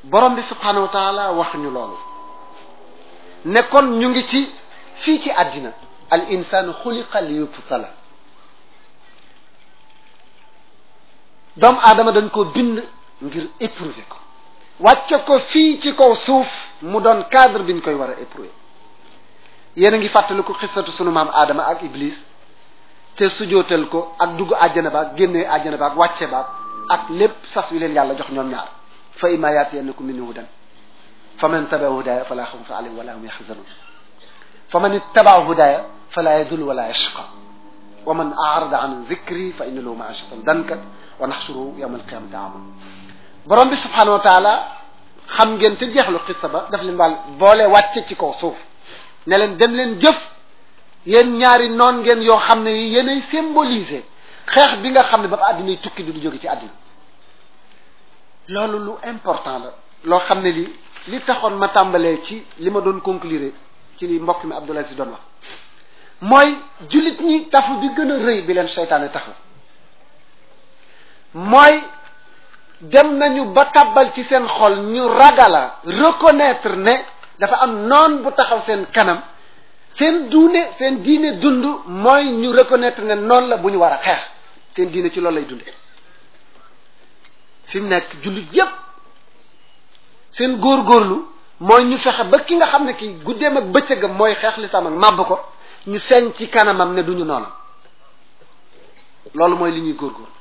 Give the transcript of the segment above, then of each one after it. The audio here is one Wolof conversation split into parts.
borom bi subhanahu wa taala wax ñu loolu ne kon ñu ngi ci fii ci àddina al insanu xuliqa li yubtala doomu aadama dañ ko bind ngir éprouver ko wàcce ko fii ci kaw suuf mu doon cadre bi ñu koy war a éprouver yéen a ngi fàttaliku xissatu sunu maam aadama ak iblis te sujootal ko ak dugg àjjana baag génnee àjjana baag wàcce baag ak lépp sas wi leen yàlla jox ñoom ñaar fa imma yaatiyannakum minni hudan fa man tabaa hudaya fala xawfun alayhim wala hum yaxzanun fa man ittabaa hudaya fala yadul wala yashqa wa man arada an dhikri fa inna lahu maashatan danka wa naxsuruhu yawma alqiyamati ama borom bi subhanahu wa taala xam ngeen te jeexlu xissa ba daf leen wàll boole wàcce ci kaw suuf ne leen dem leen jëf yéen ñaari noon ngeen yoo xam ne yi yéenay symboliser xeex bi nga xam ne ba àddina tukki du du jóge ci àddina loolu lu important la loo xam ne li li taxoon ma tàmbalee ci li ma doon conclure ci li mbokk mi Abdoulaye si doon wax mooy jullit ñi tafu bi gën a rëy bi leen seytaane taxu mooy dem nañu ba tàbbal ci seen xol ñu ragala reconnaître ne dafa am noon bu taxaw seen kanam seen duune seen diine dund mooy ñu reconnaître ne noonu la bu ñu war a xeex seen diine ci loolu lay dunde fi mu nekk jullit yépp seen góorgóorlu mooy ñu fexe ba ki nga xam ne ki guddeem ak bëccëgam mooy xeex lislaam ak màbb ko ñu feeñ ci kanamam ne duñu noona loolu mooy li ñuy góorgóorlu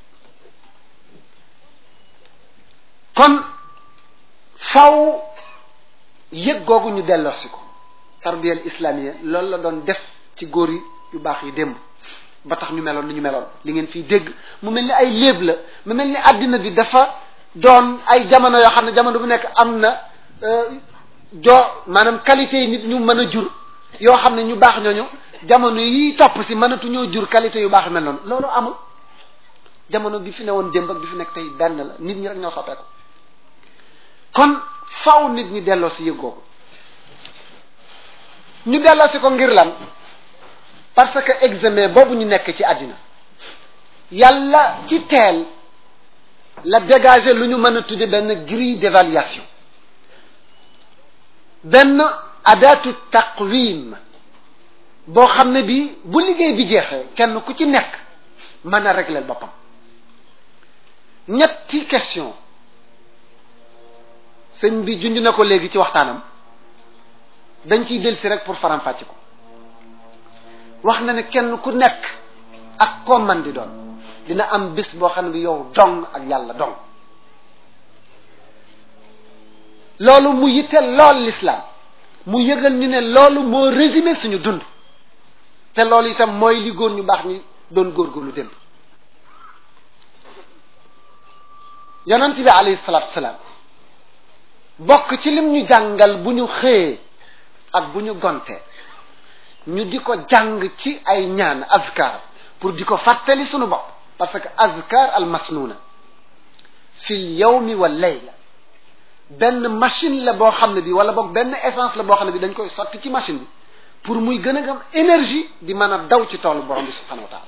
kon faw yëg googu ñu delloosi ko tarbiyal islamiyya loolu la doon def ci góor yi yu baax yi démb ba tax ñu meloon ni ñu meloon li ngeen fiy dégg mu mel ni ay léeb la mu mel ni àddina bi dafa doon ay jamono yoo xam ne jamono bu nekk am na jo maanaam qualité yi nit ñu mën a jur yoo xam ne ñu baax ñooñu jamono yi topp si mënatuñoo jur qualité yu baax mel noonu loolu amul jamono bi fi ne woon démb ak bi fi nekk tey benn la nit ñi rek ñoo soppeeku kon faw nit ñi delloo si yëg googu ñu delloo si ko ngir lan parce que examen boobu ñu nekk ci àddina yàlla ci teel la dégager lu ñu mën a tudde benn grille d'évaluation benn adatu taqwim boo xam ne bi bu liggéey bi jeexee kenn ku ci nekk mën a régler boppam ñetti question sëñ bi junj na ko léegi ci waxtaanam dañ ciy delsi rek pour faram-fàcc ko wax na ne kenn ku nekk ak koo man di doon dina am bés boo xam ne bi yow dong ak yàlla dong loolu mu yitteel lool l'islam mu yëgal ñu ne loolu moo résumé suñu dund te loolu itam mooy li góor ñu baax ñi doon góorgóorlu démb yonent bi alayhi salaatu salaam bokk ci lim ñu jàngal bu ñu xëyee ak bu ñu gontee ñu di ko jàng ci ay ñaan azkar pour di ko fàttali sunu bopp parce que azkar al masnuna fil yawmi wal layla benn machine la boo xam ne bi wala boog benn essence la boo xam ne bi dañ koy sotti ci machine bi pour muy gën a gam énergie di mën a daw ci toolu borom bi subhanahu wa taala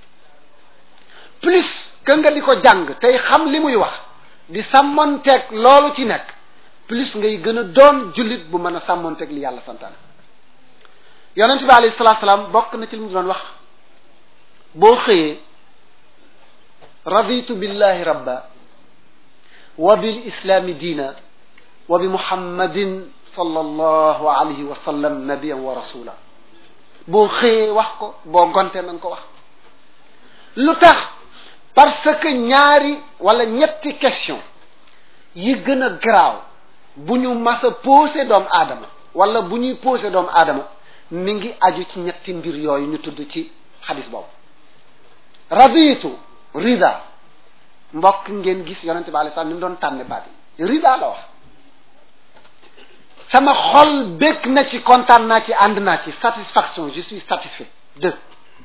plus que nga di ko jàng tey xam li muy wax di sàmmonteeg loolu ci nekk plus ngay gën a doon jullit bu mën a sàmmonteeg li yàlla santaane yonent bi alayhi salaatu salaam bokk na ci li mu doon wax boo xëyee raditu billahi rabba wa bil islami diina wa bi muhammadin sallallahu alayhi wa sallam nabiyan wa rasula boo xëyee wax ko boo gontee nañ ko wax lu tax parce que ñaari wala ñetti question yi gën a garaaw bu ñu mas a posé doomu aadama wala bu ñuy posé doomu aadama mi ngi aju ci ñetti mbir yooyu ñu tudd ci xadis boobu raditu rida mbokk ngeen gis yonente bi alei salam ni mu doon tànne baat yi rida la wax sama xol békk na ci kontaan naa ci ànd naa ci satisfaction je suis satisfait de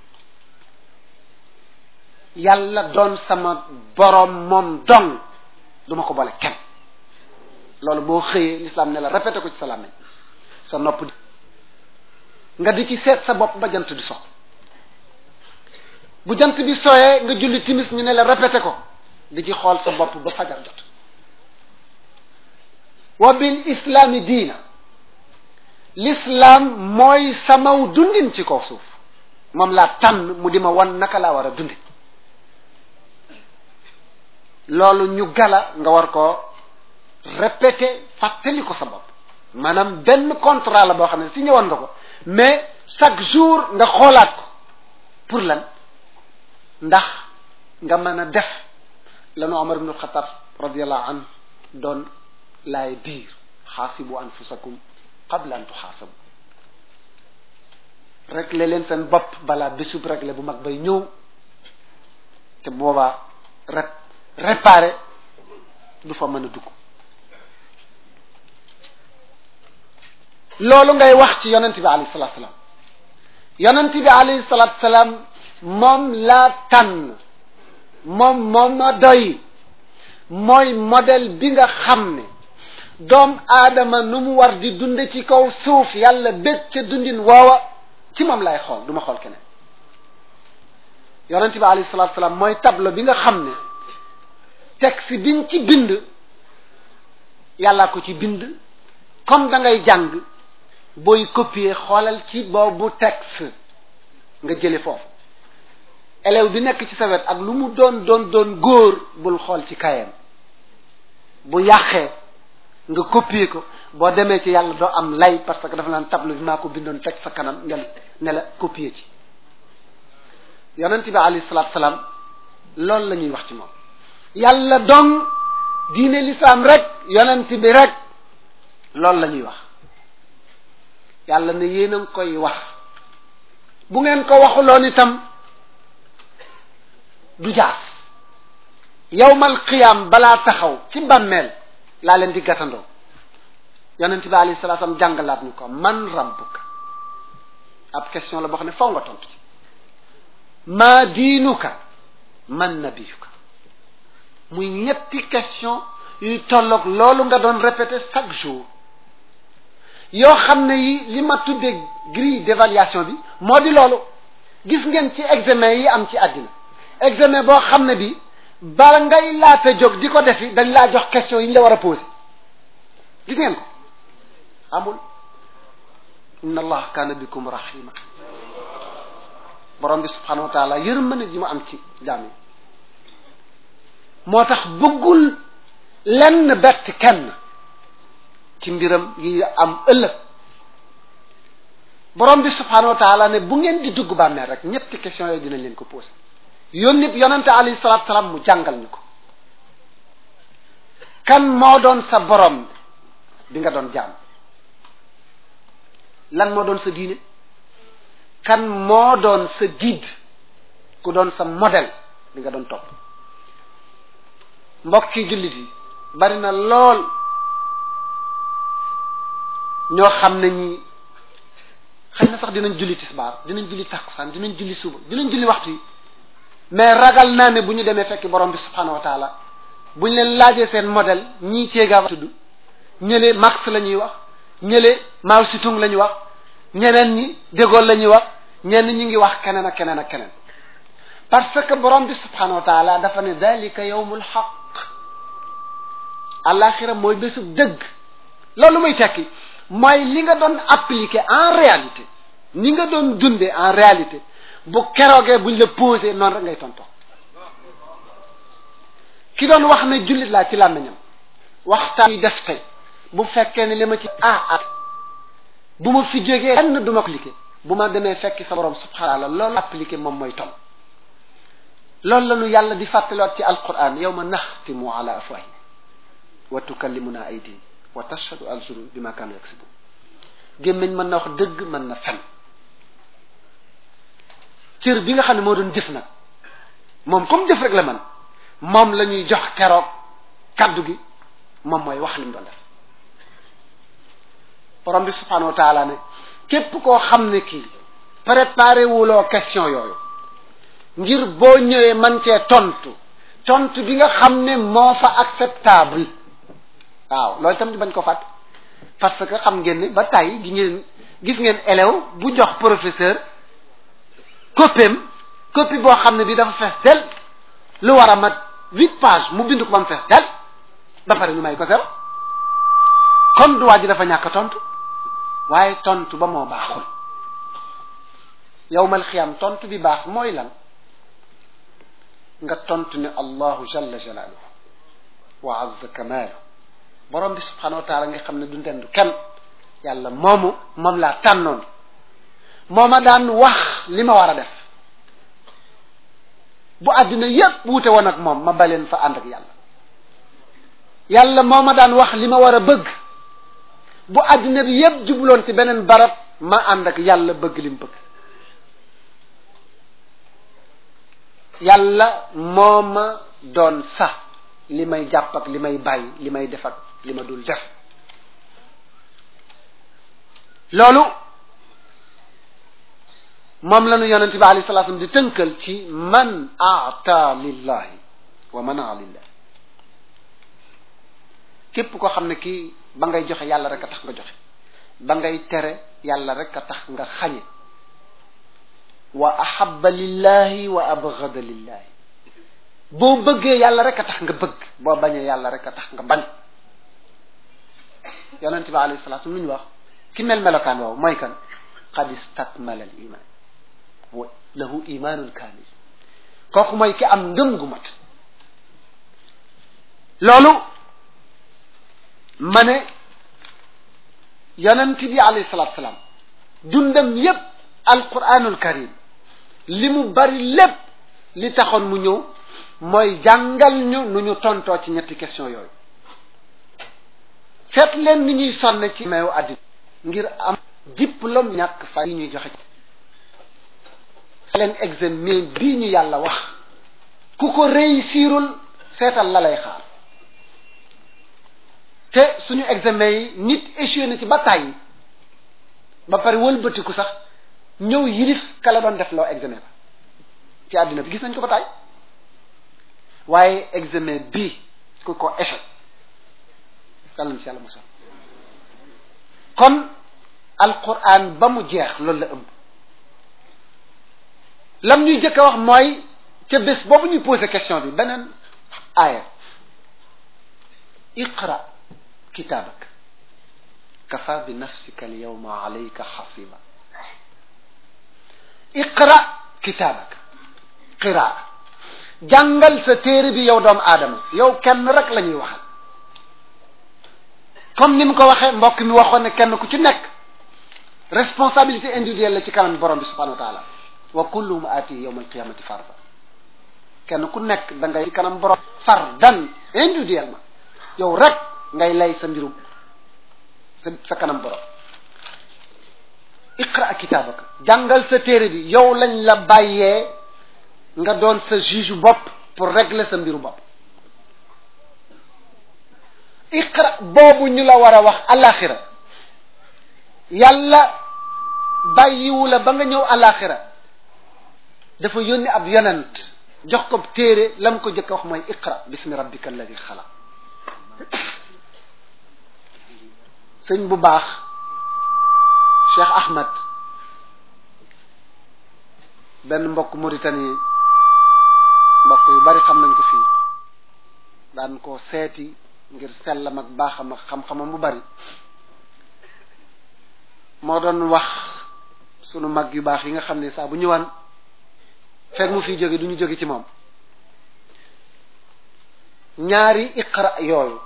yàlla doon sama borom moom dong duma ko boole kenn loolu boo xëyee l'islam ne la répété ko ci sa làmmiñ sa nopp nga di ci seet sa bopp ba jant di sox bu jant bi sooyee nga julli timis ñu ne la répété ko di ci xool sa bopp ba fajar jot wa bil islaami diina l'islam mooy samaw dundin ci kaw suuf moom laa tànn mu di ma wan naka laa war a dundi loolu ñu gala nga war ko répéter fàttali ko sa bopp maanaam benn contrat la boo xam ne si ñëwoon nga ko mais chaque jour nga xoolaat ko pour lan ndax nga mën a def lanu Omar ibnu Xattaab radiallahu anhu doon laay biir xaasibu anfusakum qabla an tuxaasabu réglé leen seen bopp balaa bésub réglé bu mag bay ñëw te boobaa rek réparé du fa mën a dugg loolu ngay wax ci yonent bi alayhi salatu salaam yonent bi alayhi salatu salaam moom laa tànn moom moom ma doy mooy modèle bi nga xam ne doom aadama nu mu war di dunde ci kaw suuf yàlla bég ca dundin woowa ci moom lay xool du ma xool keneen yonent bi alayhi salatu salaam mooy tableau bi nga xam ne texte biñ ci bind yàllaa ko ci bind comme da ngay jàng booy copier xoolal ci boobu texte nga jële foofu élève bi nekk ci sa wet ak lu mu doon doon doon góor bul xool ci kayam bu yàqee nga copier ko boo demee ci yàlla doo am lay parce que dafa naan tableau bi maa ko bindoon teg sa kanam ngel ne la copier ci yonent bi alayhi salaatu salaam loolu la ñuy wax ci moom yàlla dong diine lislaam rek yonent bi rek loolu la ñuy wax yàlla ne yéen a ngi koy wax bu ngeen ko waxuloon itam du jaas yawmal qiyaam balaa taxaw ci bàmmeel laa leen di gàttandoo yonent bi alayhi salaatu salaam jàngalaat ñu ko man rabbuka ab question la boo xam ne faw nga tontu ci maa diinuka man nabiyuka muy ñetti question yuy tolloog loolu nga doon répéter chaque jour yoo xam ne yi li ma tuddee grille d'évaluation bi moo di loolu gis ngeen ci examen yi am ci àddina examen boo xam ne bi bala ngay laata jóg di ko defi dañ laa jox question yi ñu la war a poser gis ngeen ko amul inna allah kaana bikum rahima borom bi subhanahu wa taala yërmande ji mu am ci jaam yi moo tax bëggul lenn bett kenn ci mbiram yi am ëllëg borom bi subhanahu wa taala ne bu ngeen di dugg bàmmeel rek ñetti question yooyu dinañ leen ko posé yónni yonente alayhi salatu salaam mu jàngal ñu ko kan moo doon sa borom bi nga doon jaam lan moo doon sa diine kan moo doon sa guide ku doon sa modèle bi nga doon topp mbokki jullit yi bari na lool ñoo xam ne ñi xëy na sax dinañ julli tisbaar dinañ julli takkusaan dinañ julli suba dinañ julli waxtu yi mais ragal naa ne bu ñu demee fekk borom bi subhanahu wa taala bu ñu leen laajee seen modèle ñii ceegaa tudd ñële Marx la ñuy wax ñële Mao Tse-tung la ñuy wax ñeneen ñi De Gaulle la ñuy wax ñenn ñi ngi wax keneen ak keneen ak keneen parce que borom bi subhanahu wa taala dafa ne dalika yawmul haqq alaxira mooy bésub dëgg loolu muy tekki mooy li nga doon appliquer en réalité ni nga doon dundee en réalité bu keroogee buñ la posé noonu rek ngay tontoo ki doon wax ne jullit laa ci làmmiñam waxtaan yi def tey bu fekkee ne li ma ci ah at bu ma fi jógee kenn du ma appliqué bu ma demee fekki sa borom subhanahu wa taala loolu appliqué moom mooy tom loolu la ñu yàlla di fàttaliwaat ci alquran yawma naxtimu ala afwahihim wa tukallimuna aydihim wa tashhadu arjuluhum bima kanu yaksibun gémmiñ mën na wax dëgg mën na fen cër bi nga xam ne moo doon jëf nag moom comme jëf rek la man moom la ñuy jox keroog kaddu gi moom mooy wax lim doon def borom bi subhanahu wa taala ne képp koo xam ne kii préparé wuloo question yooyu ngir boo ñëwee man cee tontu tontu bi nga xam ne moo fa acceptable waaw loolu itam di bañ ko fàtt parce que xam ngeen ne ba tey gi ngeen gis ngeen élève bu jox professeur copiem copie boo xam ne bi dafa fees del lu war a mat huit pages mu bind ko ba mu fees del ba pare ñu may ko zéro kon du waa ji dafa ñàkk tontu waaye tontu ba moo baaxul yowmal xiyaam tontu bi baax mooy lan nga tontu ne allahu jalla jalaaluhu wa azza kamaalu borom bi subhanahu wa taala nga xam ne du ndendu kenn yàlla moomu moom laa tànnoon moo ma daan wax li ma war a def bu àddina yépp wuute woon ak moom ma baleen fa ànd ak yàlla yàlla moo ma daan wax li ma war a bëgg bu àddina bi yépp jubloon ci beneen barab ma ànd ak yàlla bëgg li mu bëgg yàlla moo ma doon sax li may jàpp ak li may bàyyi li may def ak li ma dul def loolu moom la ñu yonent bi alayhi salaatu di tënkal ci man aata lillahi wa manaa lillah képp koo xam ne kii ba ngay joxe yàlla rek a tax nga joxe ba ngay tere yàlla rek a tax nga xañe wa ahabba lillahi wa abgada lillahi boo bëggee yàlla rek a tax nga bëgg boo bañee yàlla rek a tax nga bañ yonent bi alayhi salaatu lu ñu wax ki mel melokaan waaw mooy kan qad istakmala al iman wa lahu imanun kamil kooku mooy ki am ngëm gu mat loolu ma ne yonent bi alayhi salaatu salaam dundam yépp alquranul karim li mu bari lépp li taxoon mu ñëw mooy jàngal ñu nu ñu tontoo ci ñetti question yooyu seet leen ni ñuy sonne ci meew àddina ngir am diplôme ñàkk fa yi ñuy joxe leen examen bii ñu yàlla wax ku ko réussirul seetal la lay xaar te suñu examen yi nit échoué na ci ba tàyyi ba pare wëlbatiku sax ñëw yilif ka la doon def loo examen ba ci àddina bi gis nañ ko ba tàyyi waaye examen bii ku ko échec yàlla na ci yàlla mosal kon alquran ba mu jeex loolu la ëmb lam ñuy jëkk a wax mooy ca bés boobu ñuy posé question bi beneen aaya iqra kitaabak kafa bi nafsika al yawma alayka xasiba iqra kitaabak qiraa jàngal sa téere bi yow doomu aadama yow kenn rek la ñuy waxal comme ni mu ko waxee mbokk mi waxoon ne kenn ku ci nekk responsabilité individuelle la ci kanam borom bi subhanahu wa taala wa kulluhum aati yawma alqiyamati farda kenn ku nekk da ngay ci kanam borom fardan individuellement yow rek ngay lay sa mbirum sa sa kanam borom iqra kitaabaka jàngal sa téere bi yow lañ la bàyyee nga doon sa juge bopp pour régler sa mbiru bopp iqra boobu ñu la war a wax alaxira yàlla bàyyiwu la ba nga ñëw alaxira dafa yónni ab yonent jox ko téere lam ko jëkk a wax mooy iqra bismi rabbika alladi xalaq sëñ bu baax Cheikh Ahmad benn mbokk Mauritanie mbokk yu bari xam nañ ko fii daan ko seeti ngir sellam ak baaxam ak xam-xamam bu bari moo doon wax sunu mag yu baax yi nga xam ne saa bu ñëwaan fekk mu fiy jóge du ñu jóge ci moom ñaari iqra yooyu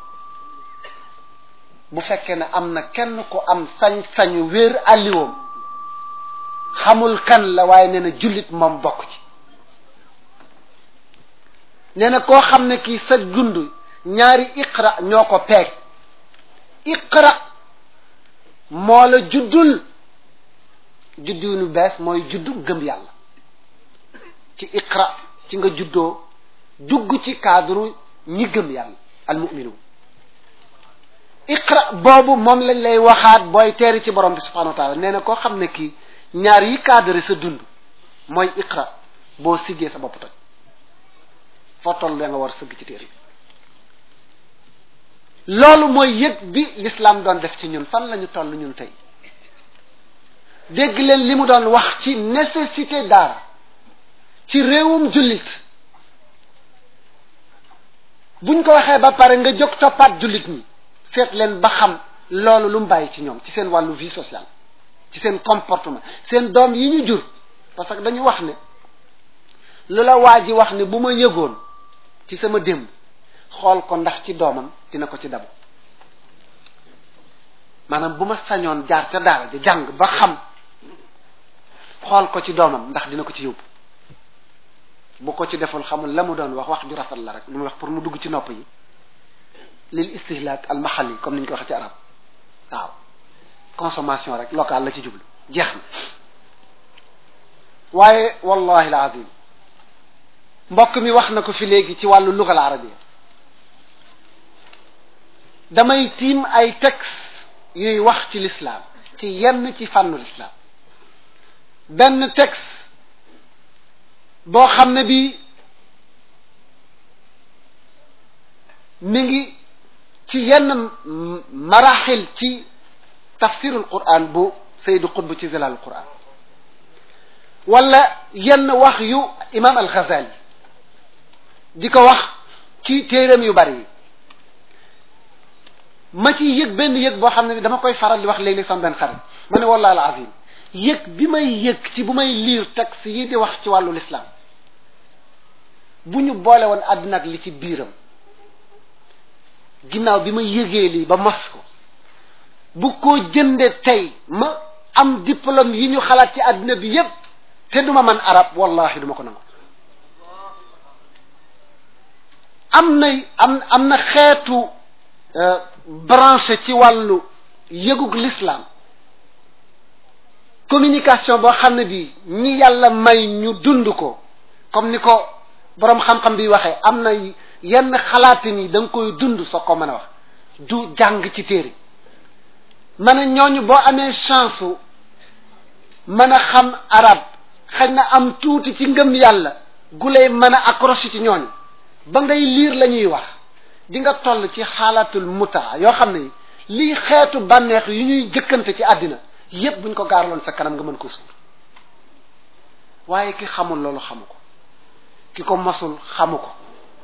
bu fekkee ne am na kenn ko am sañ-sañu wéer àlliwoom xamul kan la waaye nee na jullit moom bokk ci nee na koo xam ne kii sa dund ñaari iqra ñoo ko peeg iqra moo la juddul juddu nu bees mooy juddu gëm yàlla ci iqra ci nga juddoo dugg ci cadre ñi gëm yàlla almuminuun iqra boobu moom lañ lay waxaat booy teeri ci borom bi subhanahu wa taala nee na koo xam ne kii ñaar yi cadre sa dund mooy iqra boo siggee sa bopp toj foo toll da nga war sëgg ci téere bi loolu mooy yëg bi l'islam doon def ci ñun fan la ñu toll ñun tey dégg leen li mu doon wax ci nécessité daara ci réewum jullit buñ ko waxee ba pare nga jóg toppaat jullit ñi seet leen ba xam loolu lu mu bàyyi ci ñoom ci seen wàllu vie sociale ci seen comportement seen doom yi ñu jur parce que dañu wax ne lu la waa ji wax ne bu ma yëgoon ci sama démb xool ko ndax ci doomam dina ko ci dabu maanaam bu ma sañoon jaar ca daara ja jàng ba xam xool ko ci doomam ndax dina ko ci yóbbu bu ko ci deful xamul la mu doon wax wax ju rafet la rek lu muy wax pour mu dugg ci nopp yi lil istihlaak al maxalli comme ni ñu ko waxee ci arab waaw consommation rek locale la ci jublu jeex na waaye wallahi al azim mbokk mi wax na ko fi léegi ci wàllu lugal arabia damay tiim ay texte yuy wax ci l'islam ci yenn ci fànnu l'islam benn texte boo xam ne bi mi ngi ci yenn maraxil ci tafsirul quran bu saydu qutb ci zilalul quran wala yenn wax yu imam al ghazali di ko wax ci téeram yu bari yi ma ci yëg benn yëg boo xam ne bi dama koy faral di wax léeg-léeg sama benn xarit ma ne wallahi al azim yëg bi may yëg ci bu may liir texte yi di wax ci wàllu lislaam bu ñu boole woon àddina ak li ci biiram ginnaaw bi ma yëgee lii ba mos ko bu ko jënde tey ma am diplôme yi ñu xalaat ci àddina bi yépp te duma man arab wallahi duma ko nangu am na am am na xeetu branché ci wàllu yëgug l'islam communication boo xam ne bi ñi yàlla may ñu dund ko comme ni ko boroom xam-xam bi waxee am na yenn xalaatin yi da nga koy dund soo ko mën a wax du jàng ci téere ma ne ñooñu boo amee chance mën a xam arab xëy na am tuuti ci ngëm yàlla gu lay mën a accroché ci ñooñu ba ngay liir la ñuy wax di nga toll ci xaalatul muta yoo xam ne lii xeetu bànneex yu ñuy jëkkante ci àddina yépp buñ ko gaaraloon sa kanam nga mën ko suur waaye ki xamul loolu xamu ko ki ko mosul xamu ko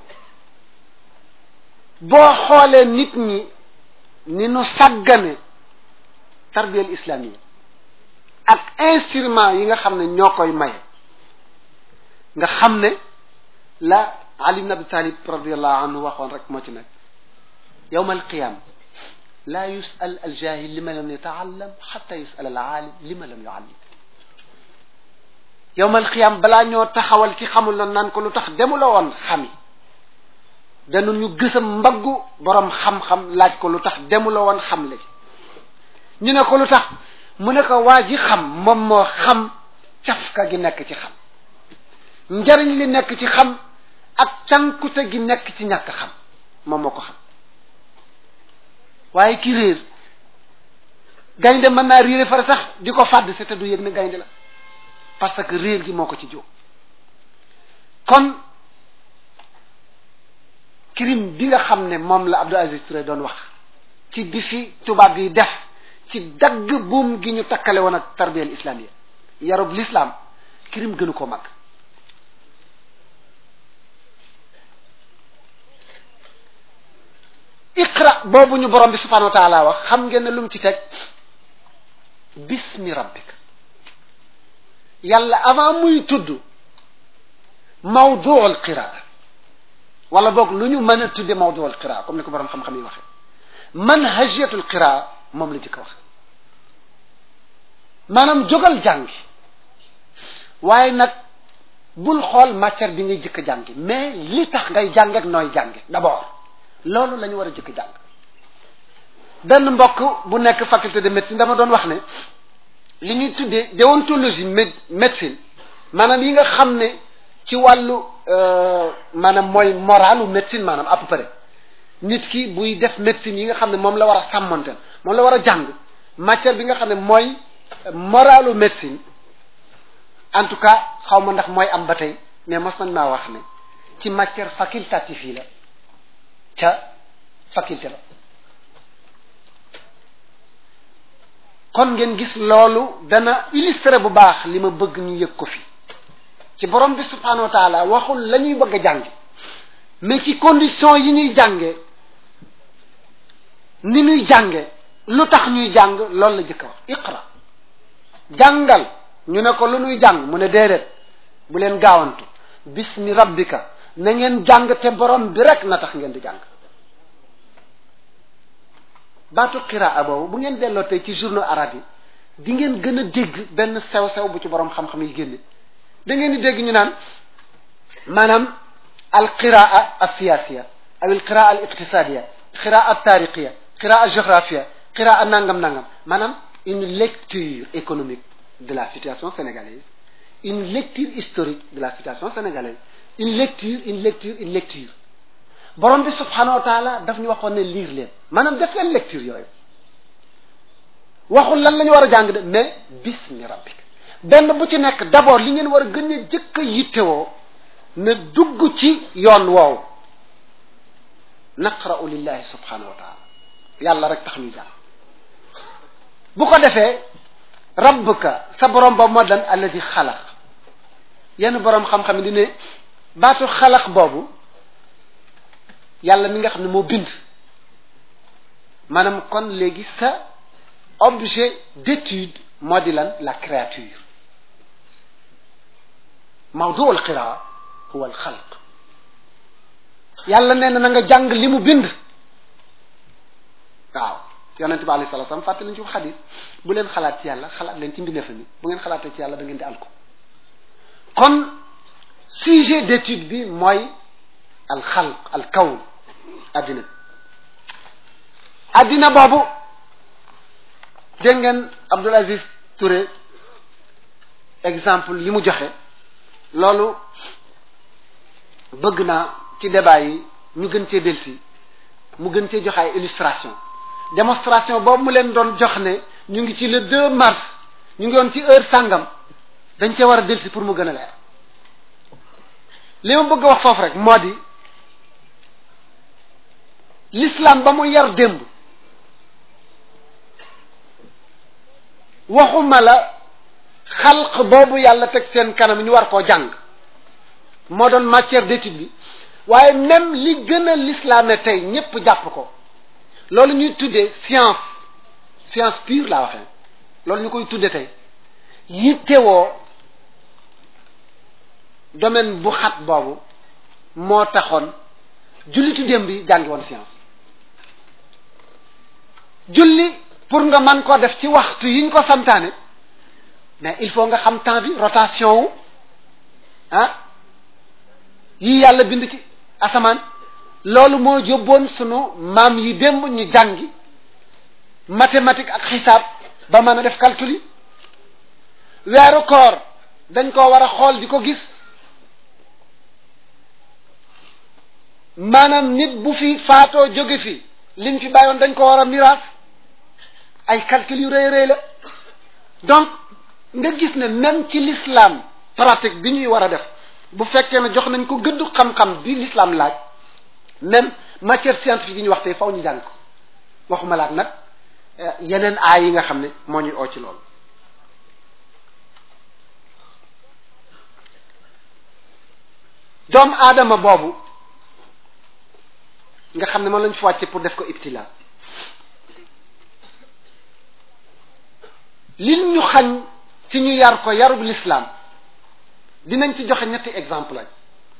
boo xoolee nit ñi ni nu sàggane tarbiyal islamiyya ak instrument yi nga xam ne ñoo koy maye nga xam ne la Ali ibn Abi Talib radiallahu anhu waxoon rek moo ci nekk yawma alqiyama la yusal aljahil lima lam yataallam xata yusal alaalim lima lam yuallim yawma alqiyama balaa ñoo taxawal ki xamul na naan ko lu tax demu la woon xami danu ñu gësam mbaggu borom xam-xam laaj ko lu tax demu la woon xam léegi ñu ne ko lu tax mu ne ko waa ji xam moom moo xam cafka gi nekk ci xam njariñ li nekk ci xam ak cànkute gi nekk ci ñàkk xam moom moo ko xam waaye ki réer gaynde mën naa réere fara sax di ko fàdd si te du yëg ne gaynde la parce que réer gi moo ko ci jóg kon crime bi nga xam ne moom la Abdou Aziz Touré doon wax ci bi fi tubaab yi def ci dagg buum gi ñu takkale woon ak tarbiyal islamiyya yarub l'islam crime gënu ko mag iqra boobu ñu borom bi subhanahu wa taala wax xam ngeen ne lu mu ci teg bismi rabbika yàlla avant muy tudd mawduul qiraa wala boog lu ñu mën a tudde mawduul qiraa comme ni ko borom xam-xam yi waxee manhajiyatul qiraa moom la jëkk wax maanaam jógal jàngi waaye nag bul xool matière bi ngay jëkk jàngi mais li tax ngay jàng ak nooy jàngi d'abord loolu la ñu war a jëkk jàng benn mbokk bu nekk faculté de médecine dama doon wax ne li ñuy tuddee déontologie mé médecine maanaam yi nga xam ne ci wàllu maanaam mooy moralu médecine maanaam à peu près nit ki buy def médecine yi nga xam ne moom la war a sàmmante moom la war a jàng matière bi nga xam ne mooy moralu médecine en tout cas xaw ma ndax mooy am ba tey mais mos nañ maa wax ne ci matière facultative yi la ca faculté la kon ngeen gis loolu dana illustrer bu baax li ma bëgg ñu yëg ko fi ci borom bi subhanahu wa taala waxul la ñuy bëgg a jànge mais ci condition yi ñuy jànge ni ñuy jànge lu tax ñuy jàng loolu la jëkk a wax iqra jàngal ñu ne ko lu nuy jàng mu ne déedéet bu leen gaawantu bismi rabbika na ngeen jàng te borom bi rek na tax ngeen di jàng baatu qiraa boobu bu ngeen delloo tey ci journaux arabes yi di ngeen gën a dégg benn sew-sew bu ci borom xam-xam yi génne da ngeen di dégg ñu naan maanaam al qiraa al siyasiya aw al qiraa al iqtisadiya qiraa al tariqiya qiraa al géographia qiraa nangam nangam maanaam une lecture économique de la situation sénégalaise une lecture historique de la situation sénégalaise une lecture une lecture une lecture borom bi subhanahu wa taala daf ñu waxoon ne lire leen maanaam def leen lecture yooyu waxul lan la ñu war a jàng de mais bismi rabbik benn bu ci nekk d'abord li ngeen war a gën a jëkk a yittewoo na dugg ci yoon woowu naqra'u lillahi subhanahu wa taala yàlla rek tax ñuy jàng bu ko defee rabbuka sa borom boobu moo dan alladi xalaq yenn borom xam-xam di ne baatu xalaq boobu yàlla mi nga xam ne moo bind maanaam kon léegi sa objet d'étude moo di lan la créature mawdu al qiraa huwa al xalq yàlla nee na na nga jàng li mu bind waaw yonente bi alayhi salaam fàttali ci xadis bu leen xalaat ci yàlla xalaat leen ci mbindeef mi bu ngeen xalaatee ci yàlla da ngeen di alko kon sujet d'étude bi mooy al xalq al kawn addina addina boobu dégg ngeen Abdoul Aziz Touré exemple yi mu joxe loolu bëgg naa ci débat yi ñu gën cee delsi mu gën cee joxe ay illustration démonstration boobu mu leen doon jox ne ñu ngi ci le 2 mars ñu ngi woon ci heure sàngam dañ cee war a delsi pour mu gën a leer li ma bëgg a wax foofu rek moo di l'islam ba mu yar démb waxuma la xalq boobu yàlla teg seen kanam ñu war koo jàng moo doon matière d'étude bi waaye même li gën a l'islam tey ñépp jàpp ko loolu ñuy tuddee science science pure laa waxee loolu ñu koy tudde tey yittewoo domaine bu xat boobu moo taxoon jullitu démb bi jàngi woon science julli pour nga mën koo def ci waxtu yiñ ko santaane mais il faut nga xam temps bi rotation wu ah yii yàlla bind ci asamaan loolu moo yóbboon sunu maam yi démb ñu jàngi mathématique ak xisaab ba mën a def calcul yi weeru koor dañ koo war a xool di ko gis maanaam nit bu fi faatoo jóge fi liñ fi bàyyoon dañ ko war a miraas ay calcul yu rëy rëy la donc nga gis ne même ci l'islam pratique bi ñuy war a def bu fekkee ne jox nañ ko gëddu xam-xam bi l'islam laaj même matière scientifique yi ñu wax tey faw ñu jàng ko waxuma laat nag yeneen aay yi nga xam ne moo ñuy oo ci loolu doomu aadama boobu nga xam ne moom lañ fi wàcce pour def ko ibtila li ñu xañ ci ñu yar ko yarub l'islam dinañ ci joxe ñetti exemple lañ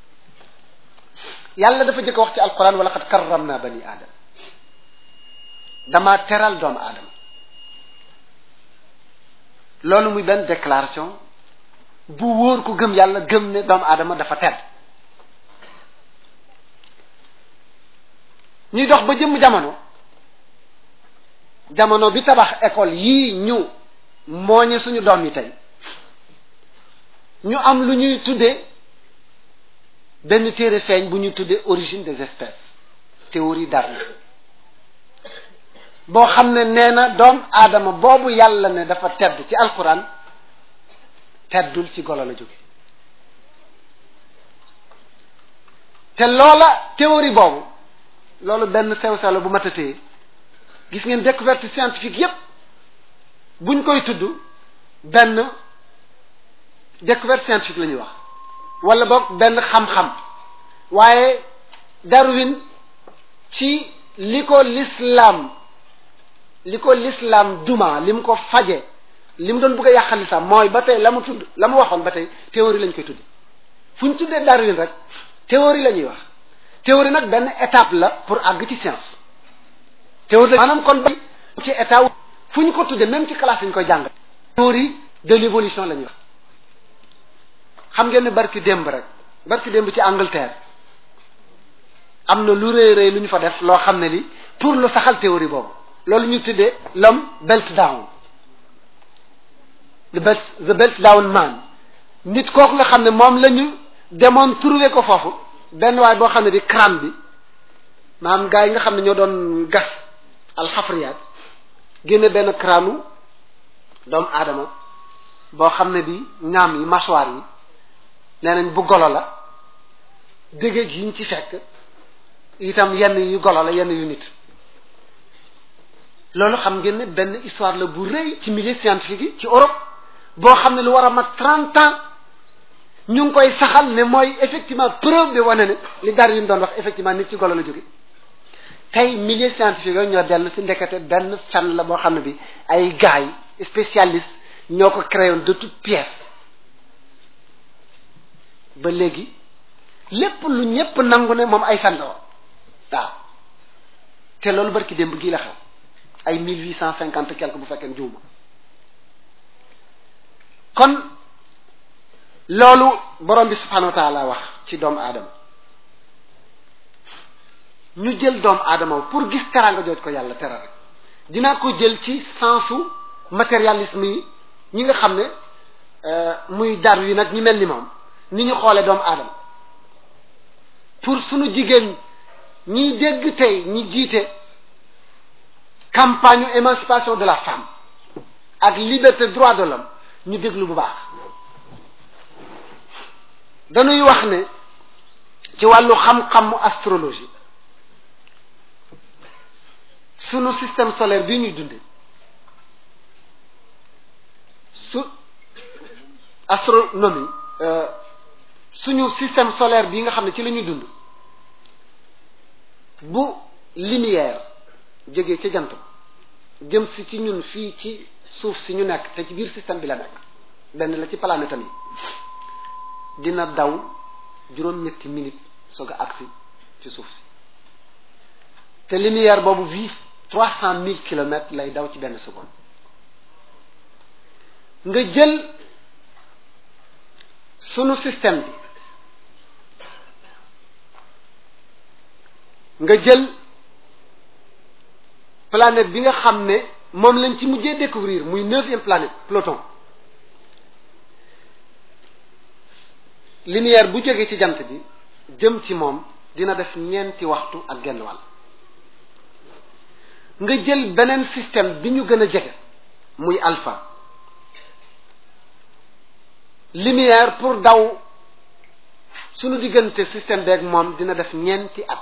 yàlla dafa jëkk wax ci alquran wala qad karramna bani aadama dama teral doomu aadama loolu muy benn déclaration bu wóor ku gëm yàlla gëm ne doomu aadama dafa tedd ñuy dox ba jëmm jamono jamono bi tabax école yii ñu mooñe suñu doom yi tey ñu am lu ñuy tuddee benn téere feeñ bu ñuy tuddee origine des espèces théorie Darwin boo xam ne nee na doom aadama boobu yàlla ne dafa tedd ci alquran teddul ci golo la jóge te loola théorie boobu loolu benn sew-sew la bu matatee gis ngeen découverte scientifique yépp buñ koy tudd benn découverte scientifique la ñuy wax wala boog benn xam-xam waaye Darwin ci li ko l'islam li ko l'islam duma li mu ko faje li mu doon bëgg a yàqal l'islam mooy ba tey la mu tudd la mu waxoon ba tey théorie lañ koy tudd fu ñu tuddee Darwin rek théorie la ñuy wax théorie nag benn étape la pour àgg ci science théorie la maanaam kon ba ci état fu ñu ko tuddee même ci classe ñu koy jàng théorie de l'évolution la ñuy wax xam ngeen ne barki démb rek barki démb ci Angleterre am na lu rëy rëy lu ñu fa def loo xam ne li pour lu saxal théorie boobu loolu ñu tuddee l'homme belt down the belt the belt down man nit kooku nga xam ne moom la ñu demoon trouver ko foofu benn waay boo xam ne bi crâne bi maanaam gars yi nga xam ne ñoo doon gas alxafriyaat génne benn crâne doomu aadama boo xam ne bi ñaam yi mâchoire yi nee nañ bu golo la dégg yi ñu ci fekk itam yenn yu golo la yenn yu nit loolu xam ngeen ne benn histoire la bu rëy ci milieu scientifique yi ci Europe boo xam ne lu war a mat trente ans ñu ngi koy saxal ne mooy effectivement preuve bi wane ne li Darwin doon wax effectivement nit ci golo la jóge tey milieu scientifique yooyu ñoo dellu si ndekete benn fen la boo xam ne bi ay gars yi spécialistes ñoo ko créé de toute pièce ba léegi lépp lu ñépp nangu ne moom ay fen la woon waaw te loolu barki démb gii la xew ay mille huit cent cinquante quelque bu fekkee juuma kon loolu borom bi subhanahu wa taala wax ci doomu aadama ñu jël doomu aadama pour gis teraanga jooj ko yàlla tera rek dinaa ko jël ci sensu matérialisme yi ñi nga xam ne muy dar wi nag ñi mel ni moom ni ñu xoolee doomu aadama pour sunu jigéen ñiy dégg tey ñi jiite campagne émancipation de la femme ak liberté droit de l'homme ñu déglu bu baax dañuy wax ne ci wàllu xam-xamu astrologie sunu système solaire bi ñuy dunde su astronomie suñu système solaire bi nga xam ne ci la ñuy dund bu lumière jógee ca jant jëm si ci ñun fii ci suuf si ñu nekk te ci biir système bi la nekk benn la ci planète am yi dina daw juróom-ñetti minutes soog a agsi ci suuf si te lumière boobu vie trois cent mille kilomètres lay daw ci benn seconde nga jël sunu système bi nga jël planète bi nga xam ne moom lañ ci mujjee découvrir muy neuvième planète Pluton lumière bu jógee ci jant bi jëm ci moom dina def ñeenti waxtu ak genn wàll nga jël beneen système bi ñu gën a jege muy alpha lumière pour daw sunu diggante système beeg moom dina def ñeenti at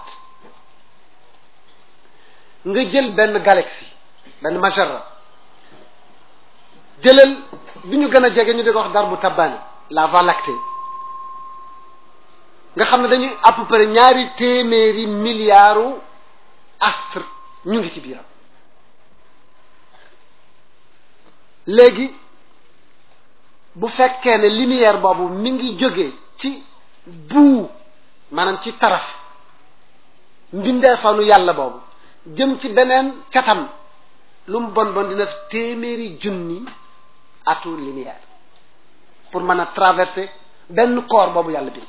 nga jël benn galaxie benn majara jëlal bi ñu gën a jege ñu di ko wax dar bu tabbaani la Voie lactée nga xam ne dañuy à peu près ñaari téeméeri milliards astre ñu ngi ci biiram léegi bu fekkee ne lumière boobu mi ngi jóge ci buu maanaam ci taraf mbindeefanu yàlla boobu jëm ci beneen catam lu mu bon bon dina téeméeri junni atu lumière pour mën a traverser benn corps boobu yàlla bind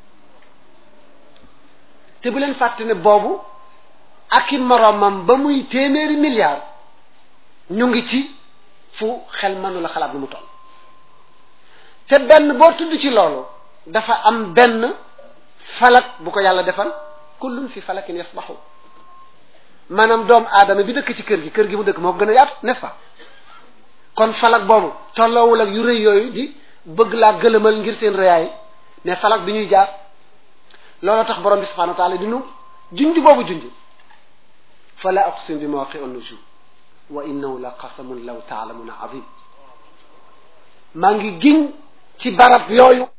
te bu leen fàtte ne boobu ak i moroomam ba muy téeméeri milliards ñu ngi ci fu xel mënu la xalaat lu mu toll te benn boo tudd ci loolu dafa am benn falak bu ko yàlla defal kullun fi falakin yasbaxu maanaam doomu aadama bi dëkk ci kër gi kër gi mu dëkk moo ko gën a yaatu n'est-ce pas kon falak boobu tolloowul ak yu rëy yooyu di bëgg laa gëlëmal ngir seen rëyaay mais falak bi ñuy jaar loolu tax borom bi subhanahu wa taala di nu junj boobu junj fala aqsim bi mawaqi an-nujum wa innahu la qasamun law taalamuna azim maa ngi giñ ci barab yooyu